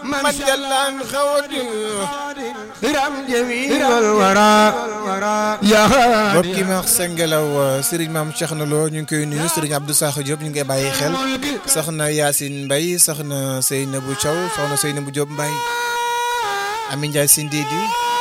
من جل عن خود رم جميل والورى يا mbokk yi ma wax Sengelaw Serigne Maam Cheikh na Lo ñu ngi koy nuyu Serigne Abdou Sakho Diop ñu ngi koy bàyyi xel soxna Yacine Mbaye soxna Seynabou Thiaw soxna Seynabou Diop Mbaye Ami Ndiaye Sindidi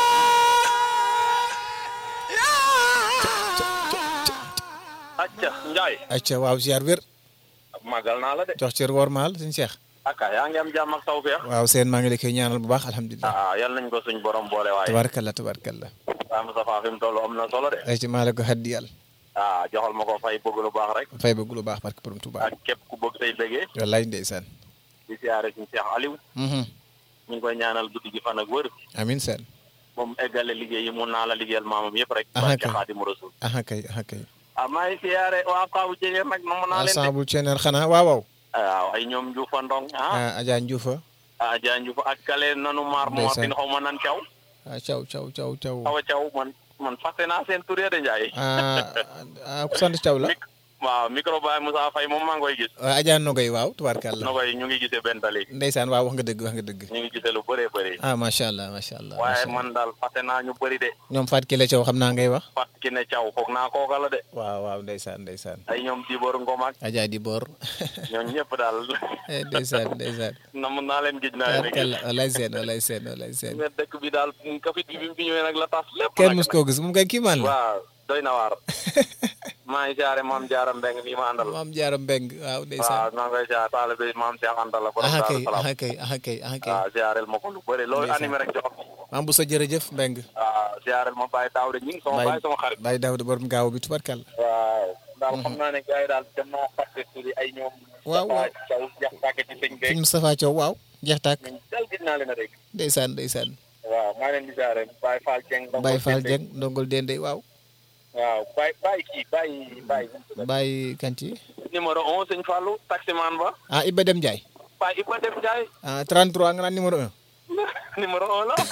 acca Njaay acca waaw ziar wér màggal naa la de jox cër wormaal suñu Cheikh aka yaa ngi am jàmm ak tawfeex waaw seen maa ngi la koy ñaanal bu baax alhamdulilah ah yal nañ ko suñ borom boole waaye tabarkalla tabarkalla waa Moustapha fi mu toll am na solo de ay ci maa la ko haddi yàlla ah joxal ma ko fay bëgg lu baax rek fay bëgg lu baax barke borom Tuubaa ak képp ku bëgg say bëggee wallaay ndeysaan di siyaare suñ Cheikh Aliou Mhm. ñu ngi koy ñaanal guddi gi fan ak wër amin seen moom eggale liggéey yi mun naa la liggéeyal maamam yëpp rek Ah, barke kay. Xaadimu Rasuul aha kay aha kay ah maa ngi siyaare waa Kaawu Jege nag na mun naa leen de ensemble ceeneen xanaa waaw waaw waaw ay ñoom Njuufa Ndong ah ah Adja Ndioufa ah Jaa Njuufa ak kale nanu maar moo Ndeysaan. tin xaw ma nan caw ah caw caw caw caw awa caw man man fàtte naa seen tur ya de Njaay ah ah ku sant caw la Mic waaw micro baay Moussa Faye moom maa ngi koy gis ah Adja Nogay waaw tubaarkàlla no koy ñu ngi gisee benn tali ndeysaan waaw wax nga dëgg wax nga dëgg ñu ngi gisee lu bëree bëri ah macha allah macha allah waaye macha allah. man daal fàtte naa ñu bëri de ñoom Fatou Kelle Thiaw xam naa ngay wax fat ki ne caw foog naa kooka la de waaw waaw ndeysaan ndeysaan ay ñoom Dibor Ngom ak Adja di boor ñoom ñëpp daal eh, ndeysaan ndeysaan nam naa leen gis naa leen tubaarkàlla walay seen walay seen walay seen mais dëkk bi daal kafit bi bi mu fi ñëwee nag la tas lépp kenn nag. mus koo gis moom kay kii maan la waaw doy na waar maa ngi siyaare maam Jaara Mbeng mi ma àndal maam Jaara Mbeng waaw ndeysaan waaw maa ngi koy siyaare taalibe maam Cheikh Anta la borom aha Daaru kay Salaam aha kay aha kay aha kay waaw siyaareel ma ko lu bëri loolu Ndeysaan. animé rek jox maam bu sa jërëjëf Mbeng waaw siyaareel ma Baye Daawda ñi ngi sama Baye baay sama xarit Baye Daouda borom gaaw bi tubaarkàlla waaw daal xam naa ne gars yi daal dem naa fàtte turi ay ñoom Waaw, waaw. caw jax tàgge ci sëñ sëñ beeg Moustapha Thiaw waaw jeex tàkk ñun dal gis naa leen a rek ndeysaan ndeysaan waaw maa leen di siyaare Baye Fall Dieng ndongo Baye Fall Dende. Dieng ndongol dende waaw waaw Baye Baye kii Baye Baye Baye kanti numéro 11 sëñ Fallou taximan ba ah Iba Dem Ndiaye Baye Iba Dem Ndiaye ah 33 nga naan numéro 1 numéro 1 la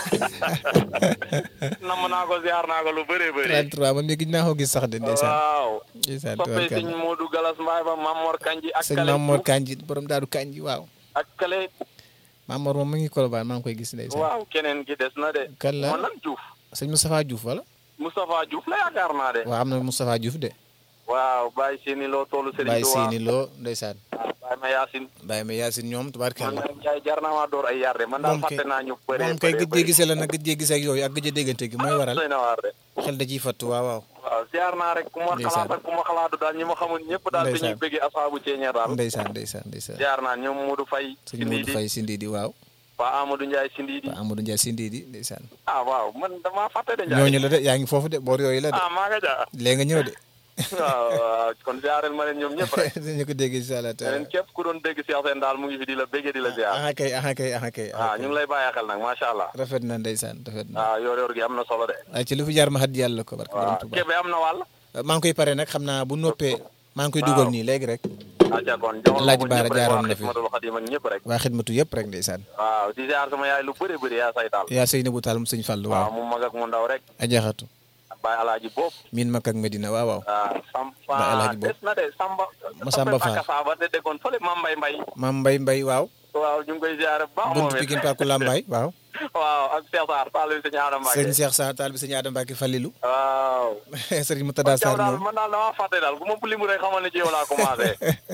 nam naa ko ziar naa ko lu bëree bëri 33 man mii gis naa ko gis sax de ndeysaan waaw ndeysaan soppee sëñ tubaarkàlla Modou Galas Mbaye ba Mamor Kanji ak sëñ Kale Mamor Diouf Kanji borom daaru Kanji waaw ak Kale Mamor moom mu ngi Colobane maa ngi koy gis ndeysaan waaw keneen ki des na de kan la moo nan Diouf sëñ Moustapha Diouf wala Moustapha Diouf la yaakaar naa de waaw am na Moustapha Diouf de waaw Baye Sini Lo toolu Serigne Baye Touba Sini Lo ndeysaan waaw Baye ma Yacine Baye ma Yacine ñoom man tubaarkàlla nag Ndiaye jar naa maa door ay yar de man daal Moom kay- fàtte naa ñu bëree moom kay bëree gëj gisee la nag gëj gisee ak yooyu ak gëj déggante gi mooy waral doy na waar de xel da ciy fattu waaw waaw waaw ziar naa rek ku ma Ndeysaan. xalaat ak ku ma xalaatu daal ñi ma xamul ñëpp daal dañuy Ndeysaan. bëggee asaabu ceeñeer daal ndeysaan ndeysaan ndeysaan ziar naa ñoom Modou Faye sëñ Sindidi Modou Faye Sindidi waaw Pa Pa Amadou Ndiaye Sindidi Amadou Ndiaye Sindidi ndeysaan ah waaw man damaa fàtte de Ndiaye ñooñu la de yaa ngi foofu de boor yooyu la de ah maa nga ja léegi nga ñëw de waaw waaw kon ziarel ma leen ñoom ñëpp rek dañu ko dégg incha allah leen taala képp ku doon dégg Cheikh Sène daal mu ngi fi di la béggee di la ziar aha kay aha kay aha kay ah ñu ngi lay bàyyi xel nag macha allah rafet na ndeysaan rafet na waaw yor yor gi am na solo de ay ci lu fi jaar ma xat yàlla ko barke borom waaw Tuubaa Kébé am na wàll maa ngi koy pare nag xam naa bu noppee maa ngi koy dugal nii léegi rek aca kon joxal ma Alaaji ko Baara ñëpp rek jaaroon waa na fi. Xidmatul Xadim ak ñëpp rek waa xidmatu yëpp rek ndeysaan waaw di ziar sama yaay lu bëri bëri yaa say taal yaa sëy na bu taal mu sëñ Fall waaw waaw mu mag ak mu ndaw rek ajaxatu Baye Alaaji Bopp miin makk ak Medina waaw waaw waaw Samba Ba Alaaji Bopp. des na de Samba Ma Samba Fall. Samba te déggoon fële Mam Mbay Mbay maam Mbay Mbay waaw waaw ñu ngi koy ziare bu baax moom buntu it Pikine Parku Lambaay waaw waaw ak Cheikh Sarr taal bi sëñ Adama Mbacke sëñ Cheikh Sarr taal bi sëñ Adama Mbacke Fallilu waaw sëriñ Moutada Jaw Sarr daal ñoom man daal damaa fàtte daal bu ma limu rek xamal ne ci yow laa commencé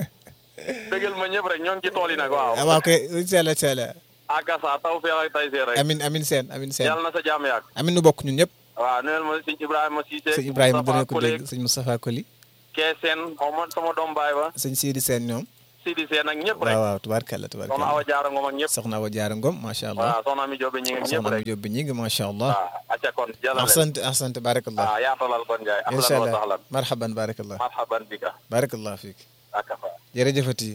dëggal ma ñëpp rek ñoo ngi ci tool yi nag waaw ah waaw kay incha allah incha allah akasa taw feex ak tay see rek amin amin seen amin seen yàlla na sa jàmm yàgg amin nu bokk ñun ñëpp waaw nuyel ma sëñ Ibrahima Cissé sëñ Ibrahima dana ko Collègue dégg sëñ Moustapha Koli kee seen xaw ma sama doom baay ba sëñ Sidi Seen ñoom Sidi Seen ak ñëpp rek waaw waaw tubaarkalla soxna tubaarkalla Awa Jaara Ngom ak ñëpp soxna Awa Jaara Ngom macha allah waaw soxna mi Jobe ñi ngi ñëpp soxna rek mi Jóob bi ñi ngi macha allah waaw acca kon jàllale ahsante ahsante barakallah waaw yaatalal kon Njaay incha ahlan wa allah sahlan marhaban barakallah marhaban bika barakallah fiik akafa jërëjëfati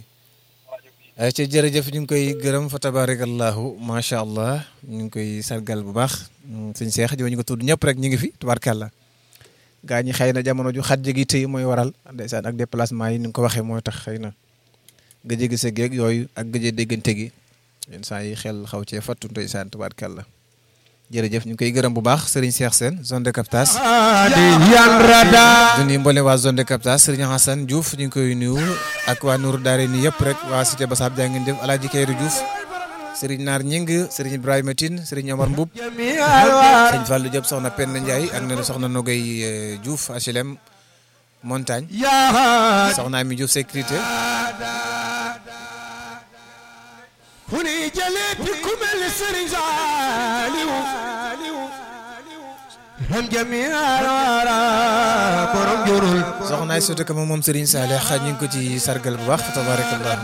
ay ci jërëjëf ñu ngi koy gërëm fa tabarakallahu macha allah ñu ngi koy sargal bu baax sëñ Seex ji ñu ko tudd ñëpp rek ñu ngi fi tubaarkàlla gaa ñi xëy na jamono ju xat gi tey mooy waral ndeysaan ak déplacement yi ni nga ko waxee mooy tax xëy na gëj a gise geeg yooyu ak gëj a déggante gi yenn saa yi xel xaw cee fattu ndeysaan tubaarkàlla jërëjëf ñu ngi koy gërëm bu baax Serigne Cheikh Sène zone de captage du nuyu mboolem waa zone de captage Serigne Hassane Diouf ñu ngi koy nuyu ak waa Nour Daare nii yëpp rek waa Cité Bassab jaa ngeen jëf Alaaji Kayru Diouf Serigne Naar Ñing Serigne Ibrahima Tine Serigne Omar Mboub جميع الورى Serigne Fallou Diop soxna Penda Ndiaye ak na soxna Nogay euh, Diouf HLM Montagne يا هادي soxna Ami Diouf sécurité هني جليتكم السري زاليو هم جميع الورى برم جرول soxna ay soto kama moom Serigne Saleh ñu ngi ko ci sargal bu baax tabarakallah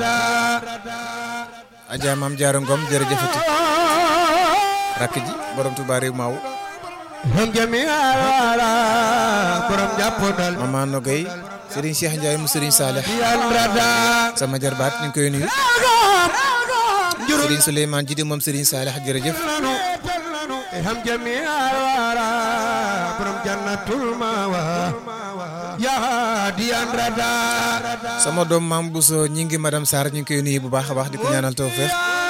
Adja Maam Jaara Ngom jërëjëfati rakk ji borom Touba réew maaw هم جميع الورى برم جابودال Mama Nogay Serigne Cheikh Ndiaye mu Serigne Saleh يالردا sama jarbaat ñu ngi koy nuyu جرول Serigne Souleymane Jidi moom Serigne Saleh jërëjëf هم جميع الورى برم جنة الماوى يا هادي ردا sama doom maam Bousso ñi ngi madame Sarr ñu ngi koy nuyu bu baax a baax di ko ñaanal tawfeex